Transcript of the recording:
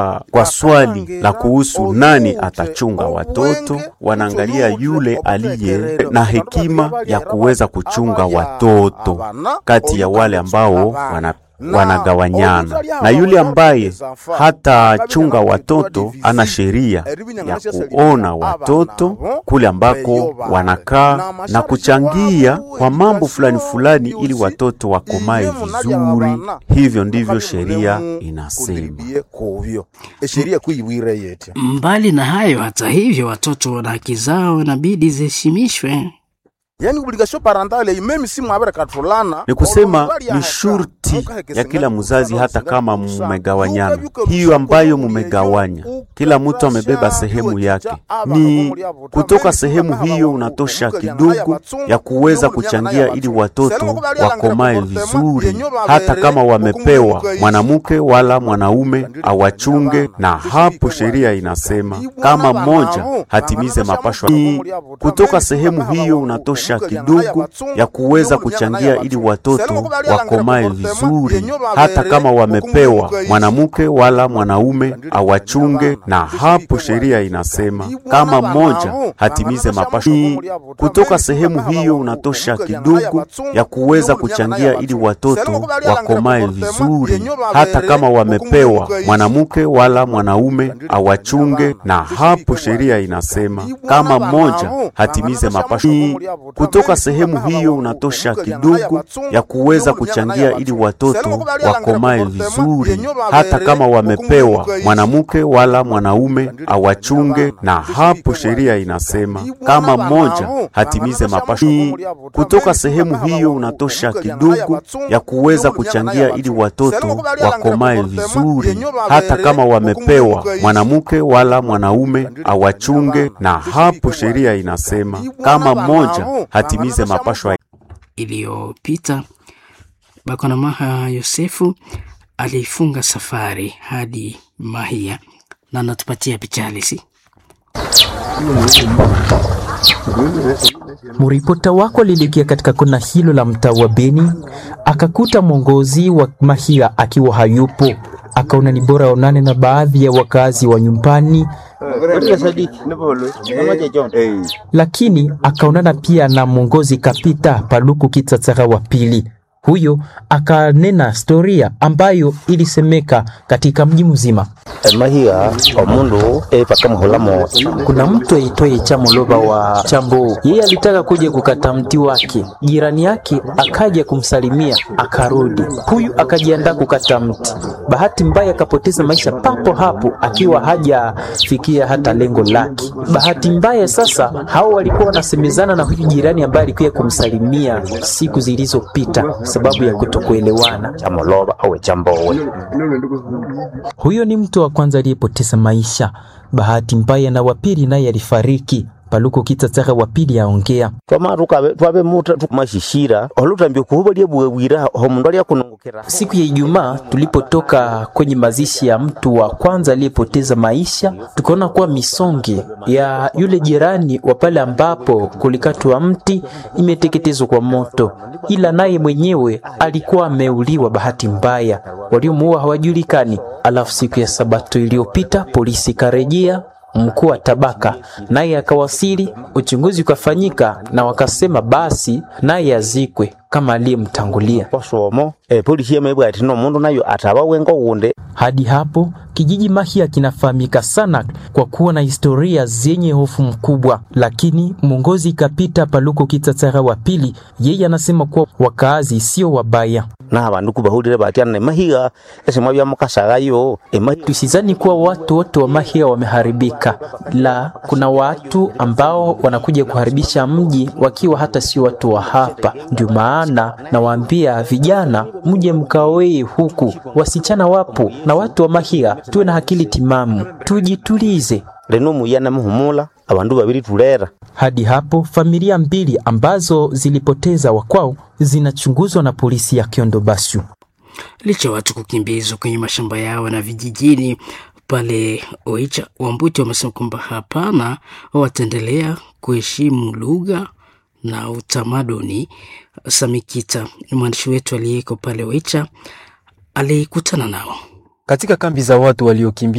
Kwa swali la kuhusu nani atachunga watoto, wanaangalia yule aliye na hekima ya kuweza kuchunga watoto kati ya wale ambao wana wanagawanyana na yule ambaye hatachunga watoto ana sheria ya kuona watoto kule ambako wanakaa na kuchangia kwa mambo fulani fulani, ili watoto wakomae vizuri. Hivyo ndivyo sheria inasema. Mbali na hayo, hata hivyo, watoto wana haki zao, inabidi ziheshimishwe. Yani obligation parentale meme si mwabere katulana Ni kusema ni shurti ya kila mzazi, hata kama mumegawanyana, hiyo ambayo mumegawanya, kila mtu amebeba sehemu yake. Ni kutoka sehemu hiyo unatosha kidogo ya kuweza kuchangia ili watoto wakomae vizuri, hata kama wamepewa mwanamke wala mwanaume awachunge. Na hapo sheria inasema kama mmoja hatimize mapashwa, ni kutoka sehemu hiyo unatosha kidogo ya kuweza kuchangia ili watoto wakomae vizuri, hata kama wamepewa mwanamke wala mwanaume awachunge. Na hapo sheria inasema kama mmoja hatimize mapashwa, ni kutoka sehemu hiyo unatosha kidogo ya kuweza kuchangia ili watoto wakomae vizuri, hata kama wamepewa mwanamke wala mwanaume awachunge. Na hapo sheria inasema kama mmoja hatimize mapashwa kutoka sehemu hiyo unatosha kidogo ya kuweza kuchangia ili watoto wakomae vizuri, hata kama wamepewa mwanamke wala mwanaume awachunge. Na hapo sheria inasema kama mmoja hatimize mapashwa, kutoka sehemu hiyo unatosha kidogo ya kuweza kuchangia ili watoto wakomae vizuri, hata kama wamepewa mwanamke wala mwanaume awachunge. Na hapo sheria inasema kama mmoja hatimize mapashwa iliyopita Bakwana Maha Yosefu alifunga safari hadi Mahia na anatupatia picha halisi. Mripota wako alielekea katika kona hilo la mtaa wa Beni, akakuta mwongozi wa Mahia akiwa hayupo. Akaona ni bora aonane na baadhi ya wakazi wa nyumbani, lakini akaonana pia na mwongozi Kapita Paluku Kitsatsaga wa pili. Huyo akanena historia ambayo ilisemeka katika mji mzima. Mahia omundu epakamuhulamo Kuna mtu aitwaye Chamoloba wa Chambo, yeye alitaka kuja kukata mti wake, jirani yake akaja kumsalimia akarudi. Huyu akajiandaa kukata mti, bahati mbaya akapoteza maisha papo hapo, akiwa hajafikia hata lengo lake. Bahati mbaya sasa, hao walikuwa wanasemezana na huyu jirani ambaye alikuja kumsalimia siku zilizopita, sababu ya kutokuelewana. chamoloba awe chambowe Huyo ni mtu wa kwanza aliyepoteza maisha. Bahati mbaya na wapili naye alifariki. Paluko Kitsatsaga wa pili aongea. twamaruka twabe muta tumashishira olutambio kuhuba lyebwebwira omundu alyakunungukira Siku ya Ijumaa tulipotoka kwenye mazishi ya mtu wa kwanza aliyepoteza maisha, tukaona kuwa misonge ya yule jirani wa pale ambapo kulikatwa mti imeteketezwa kwa moto, ila naye mwenyewe alikuwa ameuliwa bahati mbaya, waliomuua hawajulikani. Alafu siku ya Sabato iliyopita polisi ikarejea mkuu wa tabaka naye akawasili, uchunguzi ukafanyika na wakasema basi naye azikwe kama aliyemtangulia. kwasomo epolisi yemebwa ati nomundu nayo ataba wengo wunde Hadi hapo kijiji Mahia kinafahamika sana kwa kuwa na historia zenye hofu mkubwa, lakini mwongozi Kapita Paluko Kitsatsaga wa pili, yeye anasema kuwa wakaazi sio wabaya. na abandu kubahulire batyana emahiga esemwa byamukasagayo emahiga Tusizani kuwa watu wote wa Mahia wameharibika, la kuna watu ambao wanakuja kuharibisha mji wakiwa hata sio watu wa hapa. Ndio maana nawaambia vijana, mje mkaoe huku, wasichana wapo na watu wa Mahia, tuwe na akili timamu, tujitulize. leno muyana muhumula abandu babiri tulera Hadi hapo familia mbili ambazo zilipoteza wakwao zinachunguzwa na polisi ya Kiondo Bashu. Licha ya watu kukimbizwa kwenye mashamba yao na vijijini pale Oicha, Wambuti wamesema kwamba hapana, wataendelea kuheshimu lugha na utamaduni. Samikita ni mwandishi wetu aliyeko pale Oicha, alikutana nao Katika kambi za watu waliokimbia